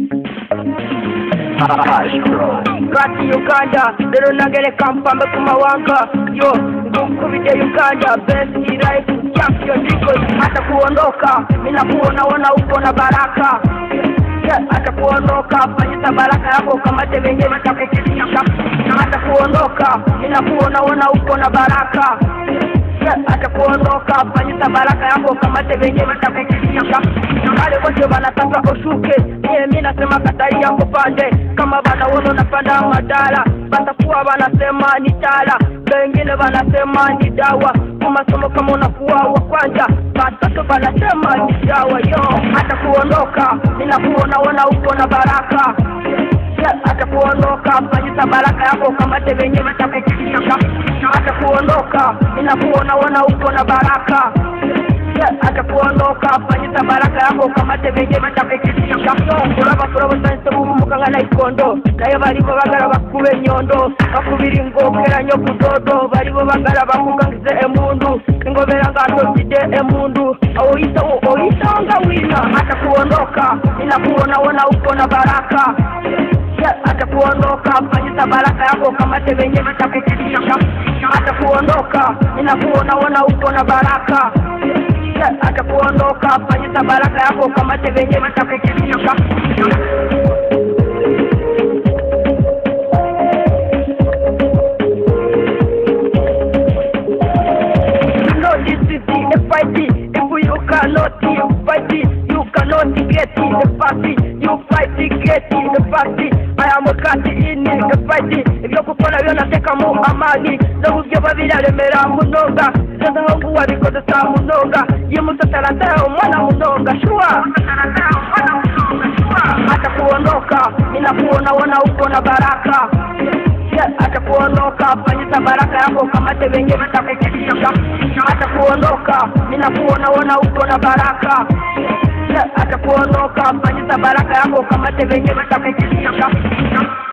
kati uganda rero nagereka mpambe ku mawanga yo ngukubite uganda best life champion ndiko hata kuondoka mina kuonaona uko na baraka Yeah, hata kuondoka fanyisa baraka yako kamate venye vitakufikisha hata kuondoka mina kuonaona uko na baraka Yeah, hata kuondoka fanyisa baraka yako kamate venye vitakufikisha wale wote wanataka ushuke mie mi nasema katai yako pande kama wanaona unapanda madala batakuwa wanasema ni tala wengine wanasema ni dawa kumasomo kama unakuwa wa kwanza watoto wanasema ni dawa yo hata kuondoka ninakuonaona uko na baraka Yeah, hata kuondoka fanyisa baraka yako kamate venye vitakufikisha hata kuondoka ninakuonaona uko na baraka Yeah, hata kuondoka fanyisa baraka yako kamate venye vitakufikisha kuraba kuraba sanse bumukanga na ikondo naye baribo bagara bakube enyondo bakubira ingokeranyo kudodo baribo bagara bakugangize emundu ingobera ngatotide emundu oyita oyita nga wina hata kuondoka ninakuonaona uko na baraka Yeah, hata kuondoka fanyisa baraka yako kamate venye vitakufikisha hata kuondoka ninakuonaona uko na baraka Yeah, hata kuondoka fanyisa baraka yako kamate venye vitakufikisha No, this is the FIT. If you cannot fight it, you cannot get it. The party, you fight it, get it. The party, I am a cat in the fight. Ibyo gukora byo nateka mu amani n'uburyo babiraremera munonga sasa ahubwo wabikoze saa munonga yimusatarata umwana munonga shua hata kuondoka ninakuonaona uko na baraka Yeah, hata kuondoka fanyisa baraka yako kamate venye vitakufikisha hata kuondoka ninakuonaona uko na baraka Yeah, hata kuondoka fanyisa baraka yako kamate venye vitakufikisha